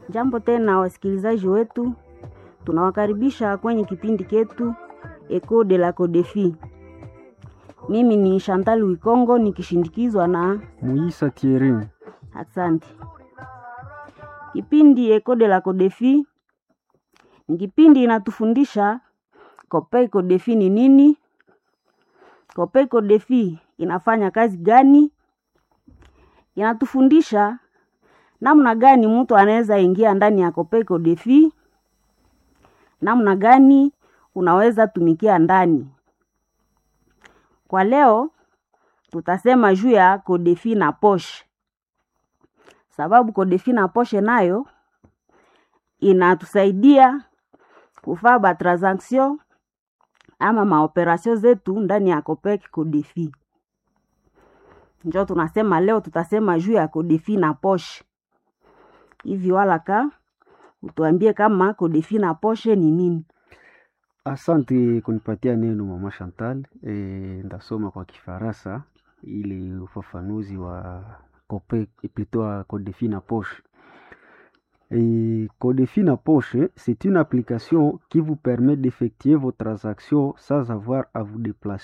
Jambo tena wasikilizaji wetu, tunawakaribisha kwenye kipindi chetu Eco de la Codefi. Mimi ni Chantal Wikongo nikishindikizwa na Muisa Thierry. Asante. Kipindi Eco de la Codefi ni kipindi inatufundisha Copei Codefi ni nini, Copei Codefi inafanya kazi gani, inatufundisha namna gani mtu anaweza ingia ndani ya Copei Codefi, namna gani unaweza tumikia ndani. Kwa leo tutasema juu ya Codefi na poshe, sababu Codefi na poshe nayo inatusaidia kufaa ba transaction ama maoperasio zetu ndani ya Copei Codefi. Njo tunasema leo tutasema juu ya Codefi na poshe. Hivi walaka utuambie kama Codefi na poshe ni nini? Asante kunipatia neno mama Chantal. E, ndasoma kwa Kifaransa ili ufafanuzi wa Copei plutôt wa Codefi na poche. Et Codefi na poche, c'est une application qui vous permet d'effectuer vos transactions sans avoir à vous déplacer